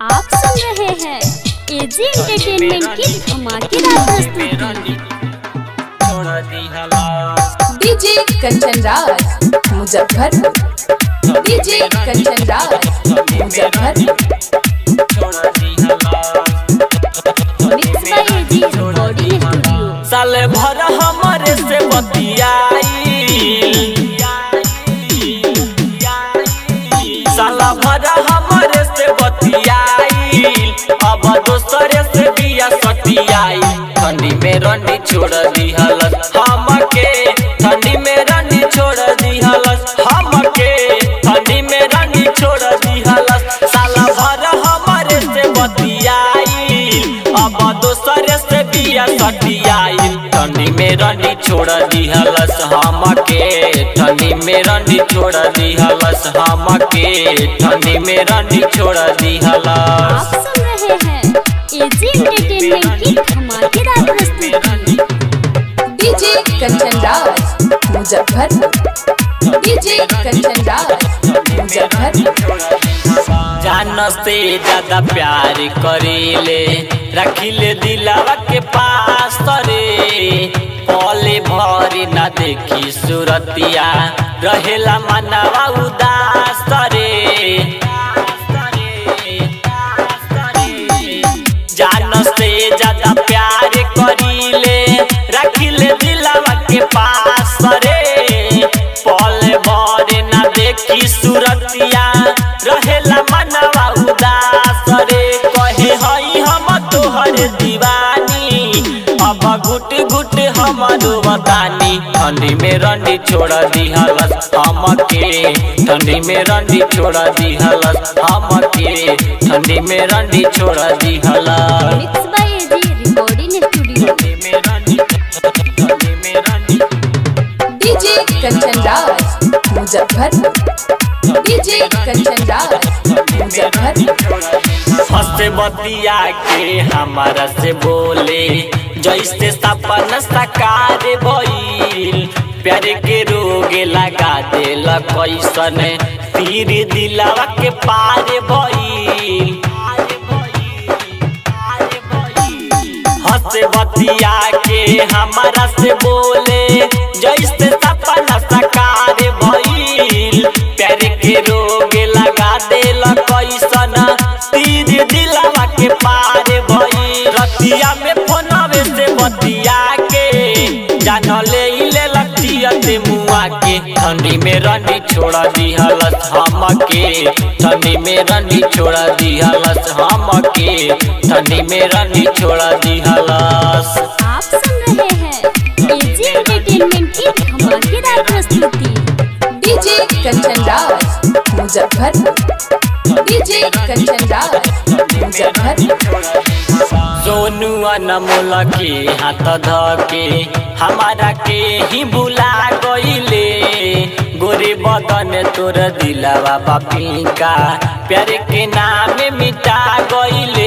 आप सुन रहे हैं एजी एंटरटेनमेंट की धमाकेदार प्रस्तुति DJ Kanchan Raj Muzaffarpur DJ Kanchan Raj Muzaffarpur mix by AG recording studio साले भर हमरे से बतियाई साला भर हमरे से बतियाई अब दोसरे से बिया सटियाई ठंडी में रंडी छोड़ दिहलस हमके ठंडी में रंडी छोड़ दिहलस हमके ठंडी में रंडी छोड़ दिहलस साला भर हमरे से बतियाई अब दोसरे से बिया सटियाई ठंडी में रंडी छोड़ दिहलस हमके ठंडी में रंडी छोड़ दिहलस हमके ठंडी में रंडी छोड़ दिहलस आप सुन रहे हैं एजी एंटरटेनमेंट की धमाकेदार प्रस्तुति डीजे कंचन राज मुजफ्फरपुर डीजे कंचन राज मुजफ्फरपुर जान से ज्यादा प्यार करीले रखिले दिलावा के पास तरे पले भरी ना देखी सूरतिया रहेला मनवा उदास तरे जान से ज्यादा प्यार करीले रखिले दिलावा के पास रे पल भर ना देखी सूरतिया रहेला मनवा उदास रे कहे हई हम तोहर दीवानी अब घुट घुट हमारो बतानी ठंडी में रंडी छोड़ दिहलस हमके ठंडी में रंडी छोड़ दिहलस हमके ठंडी में रंडी छोड़ दिहलस mix by AG recording studio ठंडी में रंडी ठंडी में रंडी डीजे कंचन राज मुजफ्फरपुर डीजे कंचन राज मुजफ्फरपुर हंसे बतिया के हमारा से बोले जैसे सपन साकार भइल प्यार के रोग लगा देल कैसन तीर दिलावा के पार भइल हंसे बतिया के हमारा से बोले जैसे सपना साकार भइल प्यार के रोग लगा देल कैसन तीर दिलावा के पार भइल रतिया में फोनवे से बतिया के जान ले ले लतिया ते मुआ के ठंडी में रंडी छोड़ दिहलस हमके ठंडी में रंडी छोड़ दिहलस हमके ठंडी में रंडी छोड़ दिहलस आप सुन रहे हैं एजी एंटरटेनमेंट की धमाकेदार प्रस्तुति डीजे कंचन राज मुजफ्फरपुर डीजे कंचन राज मुजफ्फरपुर सोनू अनमोल के हाथ धके हमारा के ही भुला गईले गोरे बदन तोर दिलावा बापी का प्यार के नाम मिटा गईले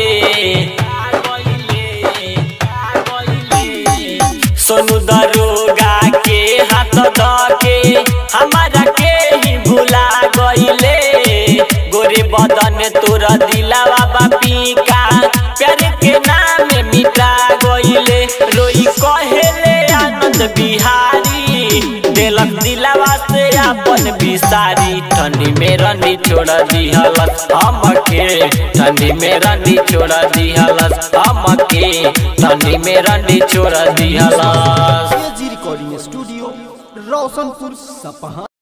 सोनू दरोगा के हाथ धके हमारा के ही भुला गईले गोरे बदन तोर दिलावा बापी का प्यार के नाम मिटा गईले रोई कहेले आनंद बिहारी देलक दिलावा से अपन बिसारी ठंडी में रंडी छोड़ दिहलस हमके ठंडी में रंडी छोड़ दिहलस हमके ठंडी में रंडी छोड़ दिहलस जी रिकॉर्डिंग स्टूडियो रोशनपुर सपहा